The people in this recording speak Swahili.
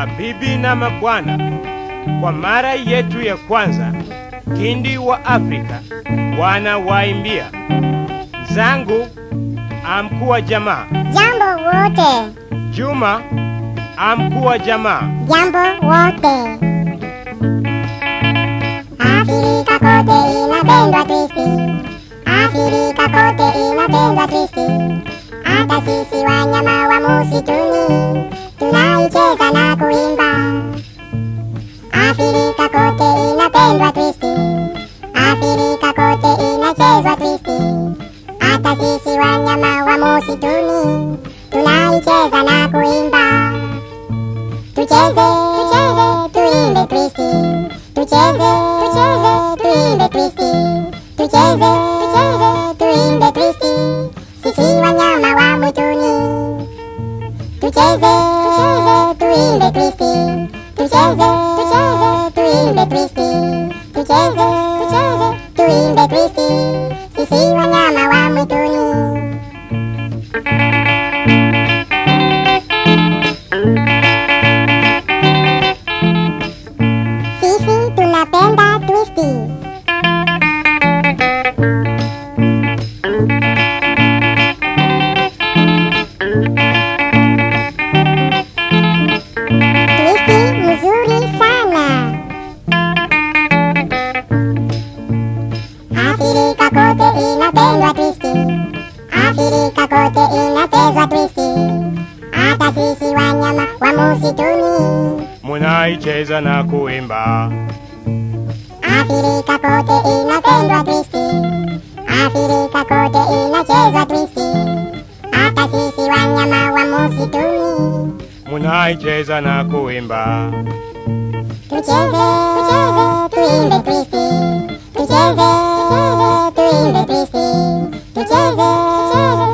Mabibi na mabwana, kwa mara yetu ya kwanza, Kindi wa Afrika wana waimbia zangu amkuwa jamaa, Jambo wote, Juma amkuwa jamaa, jambo wote. Afrika kote inapendwa Kristi, Afrika kote inapendwa Kristi. Hata sisi wanyama wa musituni tunaicheza na kuimba. Afrika kote inapendwa Kristi, Afrika kote inachezwa Kristi. Hata sisi wanyama wa musituni tunaicheza na kuimba. Tucheze, tucheze, tuimbe Kristi. Tucheze, tucheze, tuimbe Kristi. Tucheze, tucheze, tuimbe Kristi. Sisi wanyama wa mwituni. Tucheze, tucheze, tuimbe Kristi. Tucheze, tucheze, tuimbe Kristi. Tucheze, tucheze, tuimbe Kristi. Sisi wanyama wa mwituni. Sisi tunapenda twisti. Twisti mzuri sana. Afrika kote inapendwa twisti. Afrika kote inachezwa twisti. Hata sisi wanyama wa musituni. munaicheza na kuimba. Afrika kote inapendwa twisti. Afrika kote inachezwa twisti. Hata sisi wanyama wa musituni. munaicheza na kuimba. Tucheze, tucheze, tuimbe twisti. Tucheze, tucheze, tuimbe twisti. Tucheze, tucheze,